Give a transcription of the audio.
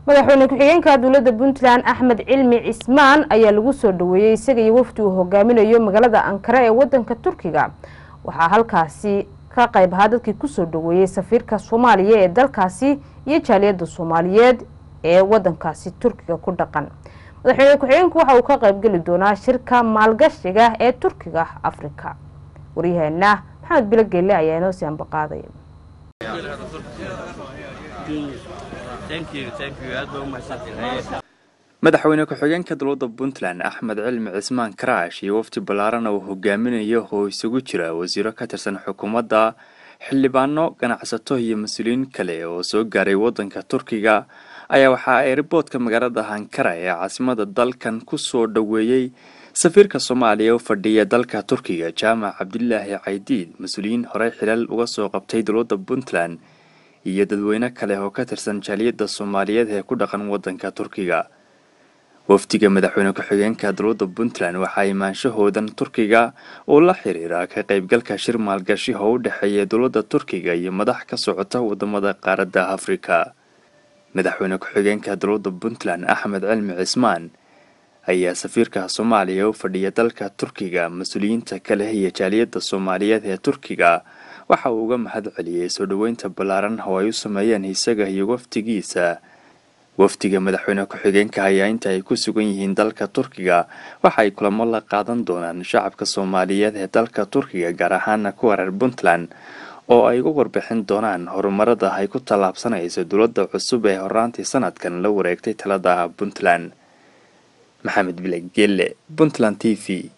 madaxweyne ku-xigeenka dowladda puntland axmed cilmi cismaan ayaa lagu soo dhaweeyey isaga iyo wafdi uu hogaaminayo magaalada ankara ee wadanka turkiga waxaa halkaasi ka qayb ahaa dadkii kusoo dhaweeyey safiirka soomaaliya ee dalkaasi iyo jaaliyadda soomaaliyeed ee wadankaasi turkiga ku dhaqan madaxweyne ku-xigeenku waxa uu ka qaybgeli doonaa shirka maalgashiga ee turkiga afrika waryaheena maxamed bilo geelle ayaa inoo sii ambaqaaday madaxweyne ku-xigeenka dowladda puntland axmed cilmi cismaan karaash iyo wafdi ballaarana uu hogaaminayo oo isugu jira wasiiro ka tirsan xukuumadda xildhibaano ganacsato iyo mas-uuliyiin kale oo soo gaaray wadanka turkiga ayaa waxa ay riboodka magaalada ankara ee caasimada dalkan kusoo dhaweeyey safiirka soomaaliya u fadhiya dalka turkiga jaamac cabdilaahi caydiid mas-uuliyiin horey xilal uga soo qabtay dowladda puntland iyo dadweyne kale oo ka tirsan jaaliyadda soomaaliyeed ee ku dhaqan wadanka turkiga wafdiga madaxweyne ku-xigeenka dowladda puntland waxaa imaanshahoodan turkiga oo la xiriira ka qaybgalka shir maalgashi oo u dhexeeya dowladda turkiga iyo madax ka socota wadamada qaaradda afrika madaxweyne ku-xigeenka dowladda puntland axmed cilmi cismaan ayaa safiirka soomaaliya u fadhiya dalka turkiga mas-uuliyiinta kale iyo jaaliyadda soomaaliyeed ee turkiga waxa uu uga mahad celiyey soo dhoweynta ballaaran oo ay u sameeyeen isaga iyo wafdigiisa wafdiga madaxweyne ku-xigeenka ayaa inta ay ku sugan yihiin dalka turkiga waxa ay kulamo la qaadan doonaan shacabka soomaaliyeed ee dalka turkiga gaar ahaana kuwa reer puntland oo ay uga warbixin doonaan horumarada ay ku tallaabsanayso dowladda cusub ee horaantii sanadkan la wareegtay talada puntland maxamed bileg gelle puntland t v